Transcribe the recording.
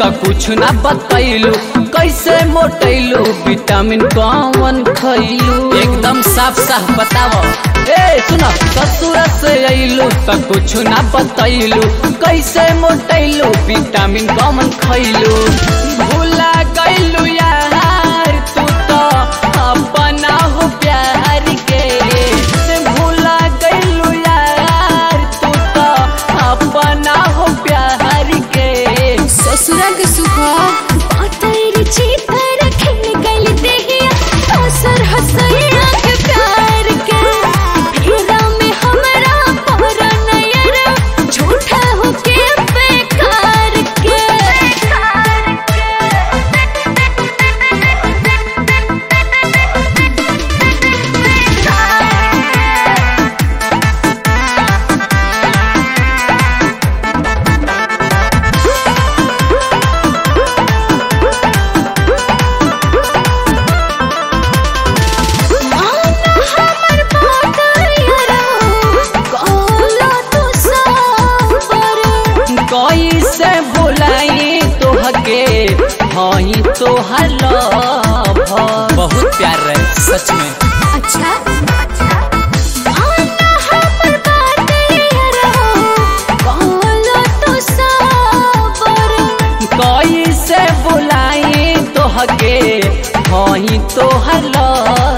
त कुछ ना बतैलू कैसे मोटैलू विटामिन कौन खैलू एकदम साफ साफ बताओ ए सुन ससुर से अइलू त कुछ ना बतैलू कैसे मोटैलू विटामिन कौन खैलू भूला गइलू यार तू तो अपना हो प्यार के भूला गइलू यार तू तो अपना हो प्यार के ससुरा के सुखा पातर चीतर खिन गल देहिया हसर हसैया के प्यार के फेरा में हमरा पर नयर झूठा हो के बेकार के माना हमर बात यारा कहला तू साबर कैसे भुलाई तोहके हई तोहर लव बहुत प्यार रहे सच में अच्छा माना हमर बात यारा कहला तू साबर कैसे बुलाई तोहके हई तोहर लव